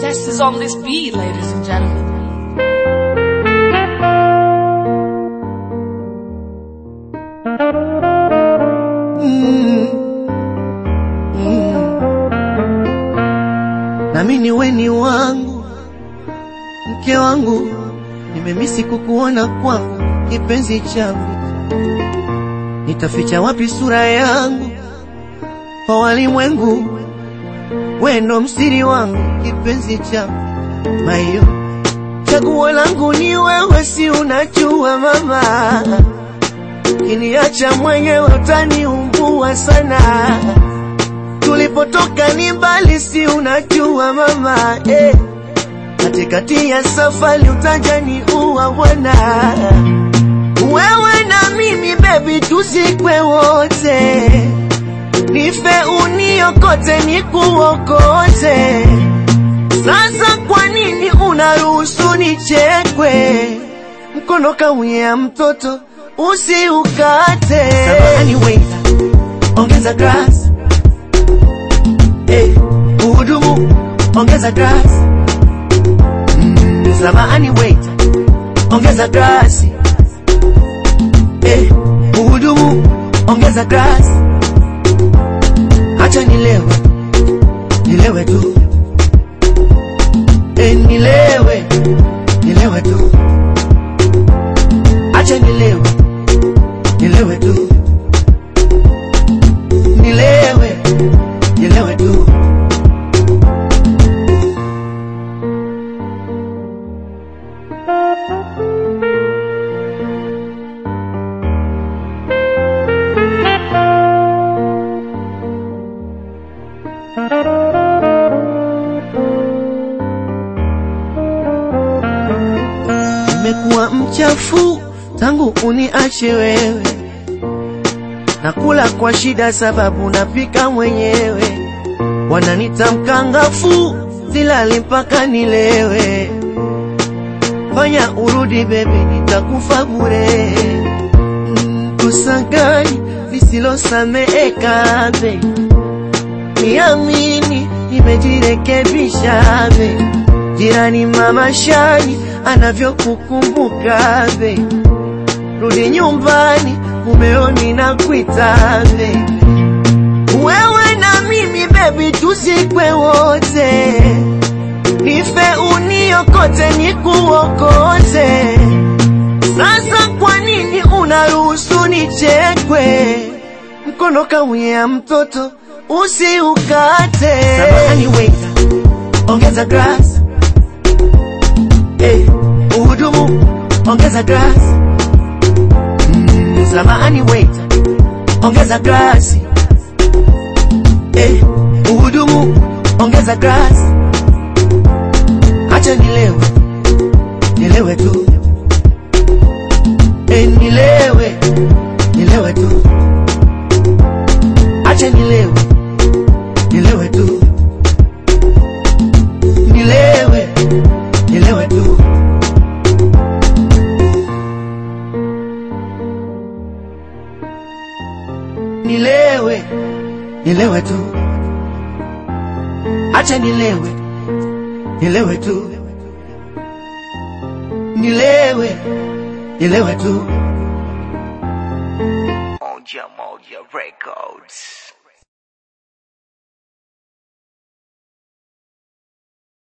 Zest is on this beat, ladies and gentlemen. nami ni weni wangu mke wangu, nimemisi kukuona kwangu kipenzi changu, nitaficha wapi sura yangu kwa walimwengu? Wendo msiri wangu kipenzi changu, mayo chaguo langu ni wewe, si unajua mama, kiniacha mwenyewe utaniumbua sana tulipotoka ni mbali, si unajua mama eh. Katikati ya safari utajani uwa bwana, wewe na mimi baby, tuzikwe wote, nife uniokote, nikuokote. Sasa kwa nini unaruhusu nichekwe? Mkono kauya mtoto usiukate. Samahani waiter, ongeza glass Eh, uhudumu ongeza glasi. Mm, samahani waiter, ongeza glasi. Eh, uhudumu ongeza glasi. Acha nilewe, nilewe tu. Eh, nilewe, nilewe tu. Acha nilewe, nilewe tu. Nilewe, nilewe tu. Nimekuwa mchafu tangu uniache wewe, nakula kwa shida sababu napika mwenyewe, wananita mkangafu, silali mpaka nilewe. Fanya urudi bebi, nitakufa bure. Mm, Kosa gani lisilosameheka be? Niamini, nimejirekebisha be. Jirani mama Shani anavyokukumbuka be, rudi nyumbani, mumeoni na kuita be. Wewe na mimi baby, tuzikwe wote, nife uniokote, nikuokote. Sasa kwa nini unaruhusu nichekwe? Mkono kauya mtoto usiukate. Samahani waiter, ongeza glass. Eh, uhudumu ongeza glass. Mm, samahani waiter, ongeza glasi. Eh, uhudumu ongeza glasi. Acha nilewe, nilewe tu. Eh, nilewe, nilewe tu. Acha nilewe, nilewe tu. Nilewe, nilewe tu. Nilewe, nilewe tu. Acha nilewe, nilewe tu. Nilewe, nilewe tu. Moja Moja Records.